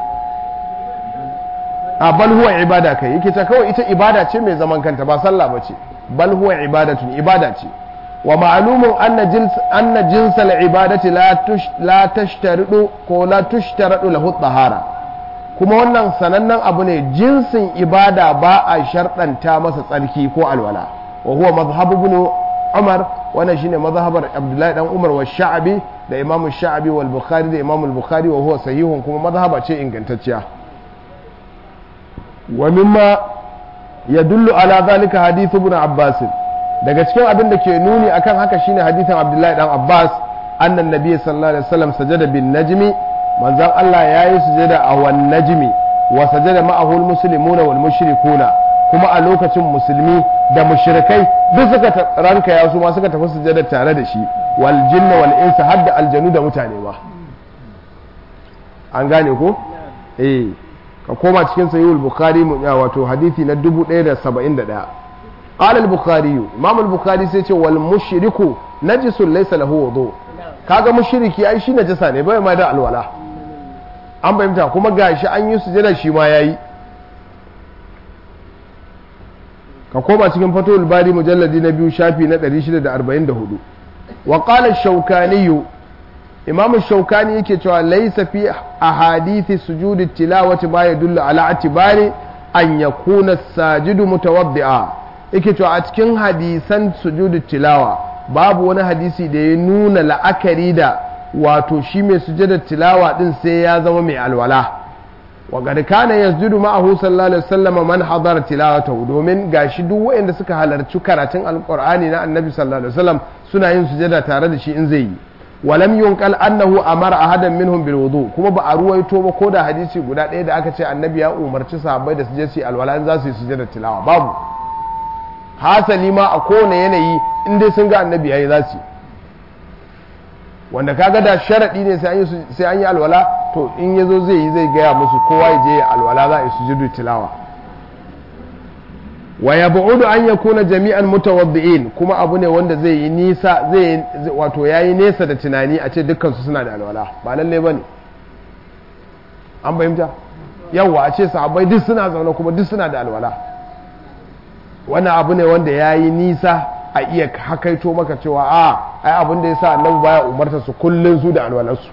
a bal huwa ibada kai yake ta kawai ita ibada ce mai zaman kanta ba sallah ba ce bal huwa ibadatun ibada ce wa ma'lumun anna jins anna jinsal ibadati la tush la tashtaridu ko la tushtaradu lahu tahara kuma wannan sanannen abu ne jinsin ibada ba a sharɗanta masa tsarki ko alwala wa huwa mazhabu ibn umar wannan shine mazhabar abdullahi dan umar wa sha'abi da imamu sha'abi wal bukhari da imamu bukhari wa huwa sahihun kuma mazhaba ce ingantacciya wa mimma yadullu ala zalika hadithu ibn abbas daga cikin abin da ke nuni akan haka shine hadithin abdullahi dan abbas annan nabiy sallallahu alaihi wasallam sajada bin najmi manzon Allah yayi sujada a wan najmi wa sajada ma'ahu al muslimuna wal mushrikuna kuma a lokacin musulmi da mushrikai duk suka ranka ya su ma suka tafi sujada tare da shi wal jinna wal insa hadda aljanu da mutane ba an gane ko eh ka koma cikin sahihul bukhari wato hadisi na 1071 qala al bukhari imam al bukhari sai ce wal mushriku najisun laysa lahu wudu kaga mushriki ai shi najasa ne bai ma da alwala an bayyana kuma gashi an yi sujada shi ma yayi ka koma cikin fatul bari mujalladi na biyu shafi na 644 wa qala shaukani imam shaukani yake cewa laysa fi ahadithi sujudi tilawati ma yadullu ala atibari an yakuna sajidu mutawaddi'a yake cewa a cikin hadisan sujudi tilawa babu wani hadisi da ya nuna la'akari da wato shi mai sujudar tilawa din sai ya zama mai alwala wa gad kana yasjudu ma'ahu sallallahu alaihi wasallam man hadara tilawatahu domin gashi duk waɗanda suka halarci karatun alqur'ani na annabi sallallahu alaihi wasallam suna yin sujada tare da shi in zai yi walam yunqal annahu amara ahadan minhum bil wudu kuma ba a ruwaito ba ko da hadisi guda ɗaya da aka ce annabi ya umarci sahabbai da su je su alwala in za su yi sujada tilawa babu hasali ma a kowane yanayi in dai sun ga annabi yayi za su wanda kaga da sharadi ne sai an yi alwala to in ya zo zai yi zai gaya musu kowa ya je alwala za a yi sujudu tilawa wa ya bu'udu an ya kuna jami'an mutawaddi'in kuma abu ne wanda zai yi nisa zai wato yayi nesa da tunani a ce dukkan su suna da alwala ba lalle bane an fahimta yawa a ce sahabbai duk suna zaune kuma duk suna da alwala wannan abu ne wanda yayi nisa a iya hakaito maka cewa a ai abin da yasa annabi baya umarta su kullun su da alwalarsu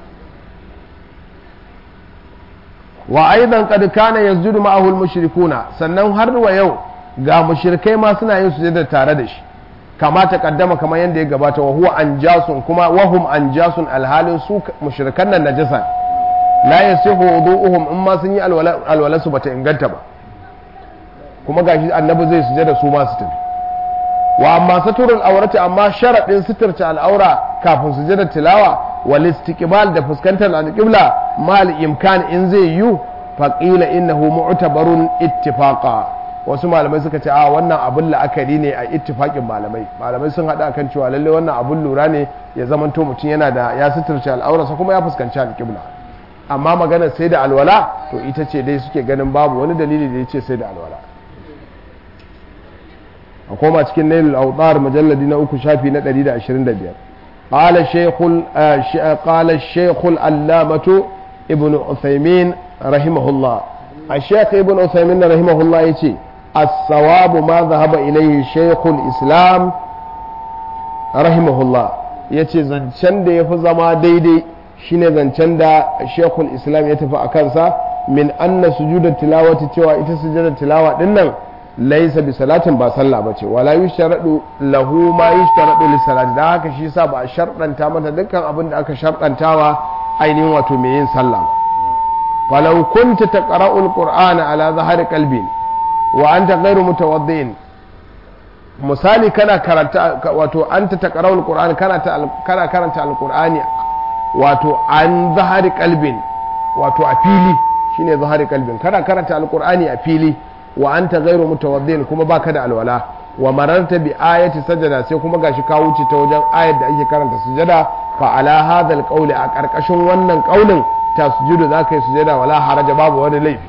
wa aidan qad kana yasjudu ma'ahu al-mushrikuna sannan har wa yau ga mushrikai ma suna yin sujada tare da shi kama ta kaddama kamar yadda ya gabata wa huwa anjasun kuma wahum anjasun alhalin su mushrikan nan najasa la yasihu wudu'uhum in ma sun yi alwala su bata inganta ba kuma gashi annabi zai sujada su ma su tafi wa amma saturul aurati amma sharadin suturta al'aura kafin sujada tilawa wal istiqbal da fuskantar al-qibla mal imkan in zai yu faqila innahu mu'tabarun ittifaqa wasu malamai suka ce a wannan abun la'akari ne a ittifaqin malamai malamai sun hada kan cewa lalle wannan abun lura ne ya zamanto mutum yana da ya suturta al'aurarsa kuma ya fuskanci al-qibla amma magana sai da alwala to ita ce dai suke ganin babu wani dalili da ya ce sai da alwala a koma cikin nailul autar mujalladi na uku shafi na 125 qala shaykhul qala shaykhul allamatu ibnu uthaymin rahimahullah الشيخ ابن عثيمين رحمه الله يتي الصواب ما ذهب إليه شيخ الإسلام رحمه الله yace zancen da ya fi zama daidai shine zancen da shekul islam ya tafi a kansa min anna sujudar tilawati cewa ita sujudar tilawa din nan laisa bi salatin ba sallah bace wala yushradu lahu ma yushradu li salati dan haka shi yasa ba a sharɗanta mata dukkan abin da aka sharɗantawa ainihin wato mai yin sallah falau kunta taqra'ul qur'ana ala zahari qalbin wa anta ghairu mutawaddi'in misali kana karanta wato anta taqra'ul qur'ana kana kana karanta alqur'ani wato an zahari qalbin wato a fili shine zahari qalbin kana karanta alqur'ani a fili wa anta ghairu mutawaddin kuma baka da alwala wa mararta bi ayati sajada sai kuma gashi ka wuce ta wajen ayar da ake karanta sujada fa ala hadha alqawli a karkashin wannan kaulin tasjudu zaka yi sujada wala haraja babu wani laifi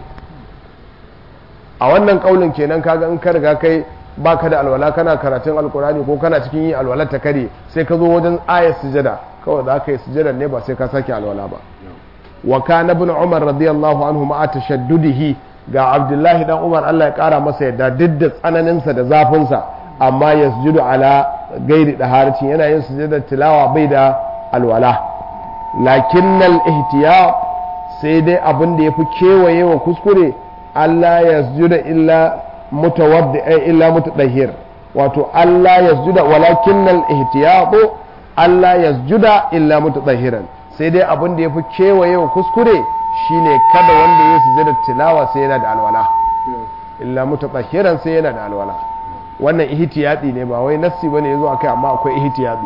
a wannan kaulin kenan kaga in ka riga kai baka da alwala kana karatun alkurani ko kana cikin yin alwala ta kare sai ka zo wajen ayar sujada kawai za ka yi sujada ne ba sai ka sake alwala ba wa kana ibn umar radiyallahu anhu ma'a tashaddudihi ga abdullahi dan umar Allah ya kara masa yadda duk da tsananinsa da zafinsa amma yasjudu ala gairi daharatin yana yin sujada tilawa bai da alwala lakinnal ihtiyat sai dai abin da yafi kewaye wa kuskure Allah yasjuda illa mutawaddi illa mutadahhir wato Allah yasjuda walakinnal ihtiyat Allah yasjuda illa mutadahiran sai dai abin da yafi kewaye wa kuskure shine kada wanda ya sujada tilawa sai yana da alwala illa mutadahiran sai yana da alwala wannan ihtiyati ne ba wai nassi bane yazo akai amma akwai ihtiyati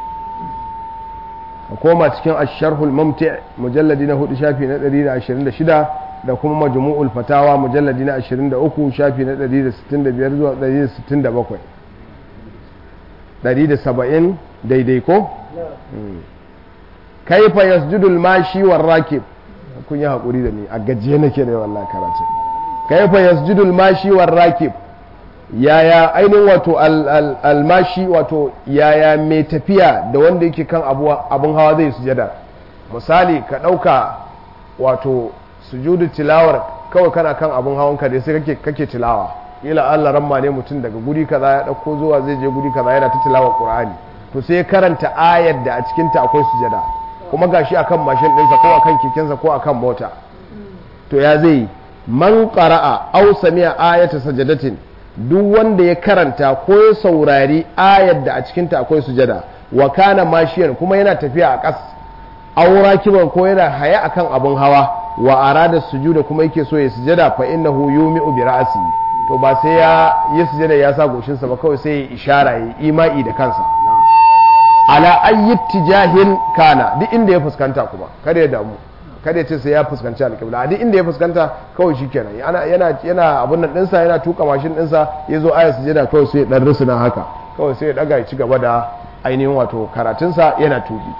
a koma cikin asharhul mumti mujalladi na hudu shafi na 126 da kuma majmu'ul fatawa mujalladi na 23 shafi na 165 zuwa 167 170 daidai ko kaifa yasjudul mashi war rakib kun yi hakuri da ni a gajiye nake da wallahi karatu kaifa yasjudul mashi war rakib yaya ainihin wato almashi wato yaya mai tafiya da wanda yake kan abun hawa zai sujada misali ka ɗauka wato sujudu tilawar kawai kana kan abun hawan ka dai sai kake kake tilawa ila Allah ramma ne mutum daga guri kaza ya ɗauko zuwa zai je guri kaza yana ta tilawar Qur'ani to sai karanta ayar da a cikin ta akwai sujada kuma gashi akan mashin ɗinsa ko akan kekensa ko akan mota to ya zai man qara'a aw sami'a ayata sajadatin duk wanda ya karanta ko ya saurari ayar da a cikinta akwai sujada wa kana mashiyan kuma yana tafiya a ƙas aura kiban ko yana haya akan abun hawa wa arada sujuda kuma yake so ya sujada fa innahu yumi'u bi ra'si to ba sai ya yi sujada ya sa goshinsa ba kawai sai ya ishara ya ima'i da kansa ala ayyi tijahin kana duk inda ya fuskanta kuma kada ya damu kada ya ce sai ya fuskanci alƙibla duk inda ya fuskanta kawai shi kenan yana yana abun nan ɗinsa yana tuka mashin ɗinsa ya zo ayar sujada kawai sai ya ɗan rusuna haka kawai sai ya ɗaga ya ci gaba da ainihin wato karatunsa yana tuki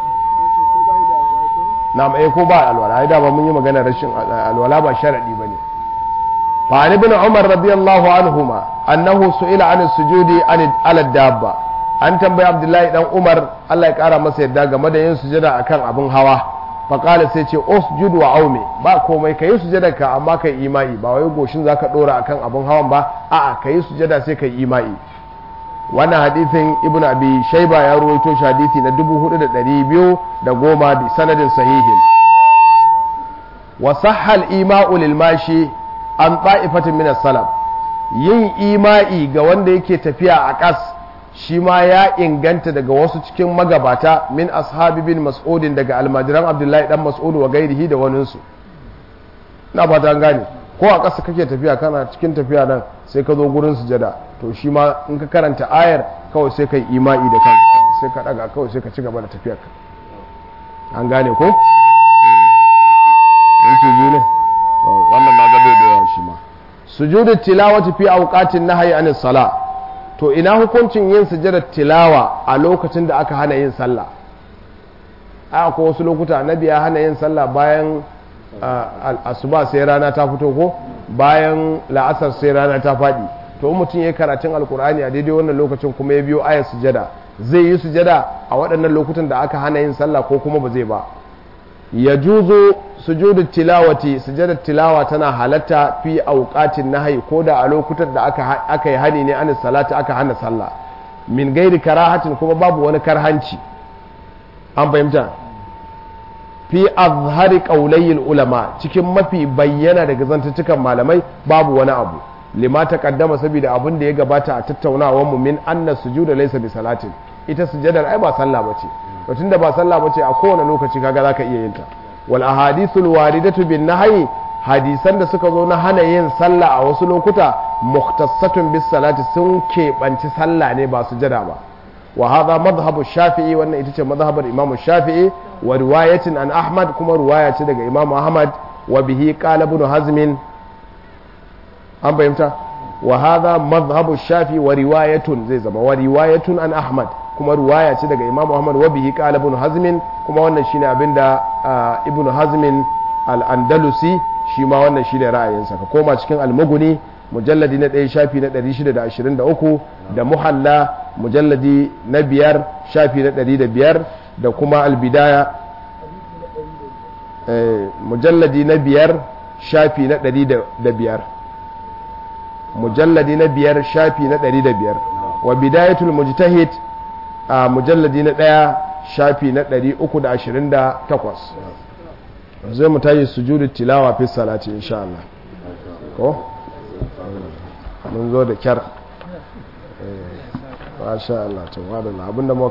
na mai ko ba alwala ai dama mun yi magana rashin alwala ba sharadi bane fa an ibn umar radiyallahu anhuma annahu su'ila an sujudi an ala dabba an tambayi abdullahi dan umar Allah ya kara masa yadda game da yin sujada akan abin hawa faƙala sai ce osjud wa aume ba komai ka yi sujada ka amma ka yi imai ba wai goshin za ka ɗora akan abin hawan ba a'a ka yi sujada sai ka yi imai wannan hadithin ibn abi shaiba ya ruwaito shi hadithi na 4210 da sanadin sahihin wa sahhal ima'u lil mashi an ta'ifatin min salaf yin ima'i ga wanda yake tafiya a ƙas shi ma ya inganta daga wasu cikin magabata min ashabi bin mas'udin daga almajiran abdullahi dan mas'udu wa gairihi da waninsu na fata an gane ko a ƙasa kake tafiya kana cikin tafiya nan sai ka zo gurin sujada to shi ma in ka karanta ayar kawai sai ka yi ima'i da kan sai ka daga kawai sai ka ci gaba da tafiyar ka an gane ko yanki biyu ne wannan na gado da yawa shi ma sujudu tilawati fi awqatin nahyi anis sala to ina hukuncin yin sujadar tilawa a lokacin da aka hana yin sallah a ko wasu lokuta annabi ya hana yin sallah bayan asuba sai rana ta fito ko bayan la'asar sai rana ta faɗi to mutum ya karatun alkur'ani a daidai wannan lokacin kuma ya biyo ayar sujada zai yi sujada a waɗannan lokutan da aka hana yin sallah ko kuma ba zai ba ya juzo sujudu tilawati sujadar tilawa tana halatta fi auqatin nahyi ko da a lokutan da aka aka yi hani ne an salati aka hana sallah min gairi karahatin kuma babu wani karhanci an fahimta fi azhari qaulayil ulama cikin mafi bayyana daga zantutukan malamai babu wani abu lima taqaddama saboda abin da ya gabata a tattaunawar mu min anna sujuda laysa bi salatin ita sujadar ai ba sallah bace to tunda ba sallah bace a kowane lokaci kaga zaka iya yin ta wal ahadithul waridatu bin nahyi hadisan da suka zo na hana yin sallah a wasu lokuta mukhtassatun bis salati sun keɓanci sallah ne ba sujada ba wa hadha madhhabu shafi'i wannan ita ce madhhabar imamu shafi'i wa riwayatin an ahmad kuma riwaya ce daga imamu ahmad wa bihi qala ibn hazm an fahimta wa hadha madhhabu shafi'i wa riwayatun zai zama wa riwayatun an ahmad kuma riwaya ce daga imamu ahmad wa bihi qala ibn hazm kuma wannan shine abinda ibn hazm al-andalusi shi ma wannan shine ra'ayinsa ka koma cikin al-mughni mujalladi na ɗaya shafi na 623 da muhalla mujalladi na biyar shafi na 105 da kuma albidaya mujalladi na biyar shafi na 105 mujalladi na biyar shafi na 105 wa bidayatul mujtahid a mujalladi na ɗaya shafi na 328 zai mu tayi sujudu tilawa fi salati insha Allah ko mun zo da kyar masha Allah to wadanda abinda